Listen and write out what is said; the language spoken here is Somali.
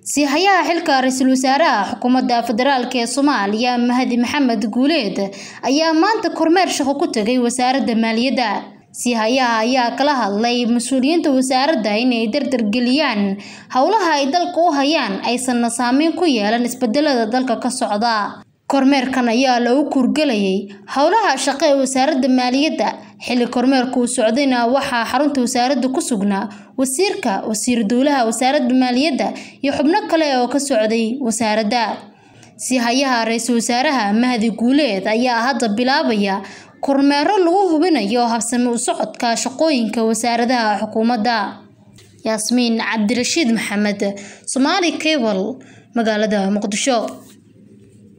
Siihayaha xilka ra'iisul wasaaraha xukuumadda federaalk ee Soomaaliya Mahdi Maxamed Guuleed ayaa maanta kormeer shaqo ku tagay wasaaradda maaliyadda. Siihayaha ayaa kala hadlay mas'uuliyiinta wasaaradda inay dardar geliyaan howlaha ay dalka u hayaan aysanna saameyn ku yeelan isbedelada dalka ka socda. Kormeerkan ayaa lagu kurgalayay howlaha shaqo ee wasaaradda maaliyadda. Xilli kormeerku socdayna waxaa xarunta wasaaradda ku sugnaa wasiirka, wasiir dowlaha wasaaradda maaliyadda iyo xubno kale oo ka socday wasaaradda. Siihayaha ra'iisul wasaaraha Mahdi Guuleed ayaa hadda bilaabaya kormeerro lagu hubinayo habsami u socodka shaqooyinka wasaaradaha xukuumadda. Yaasmiin Cabdirashiid Maxamed, Somali Cable, magaalada Muqdisho.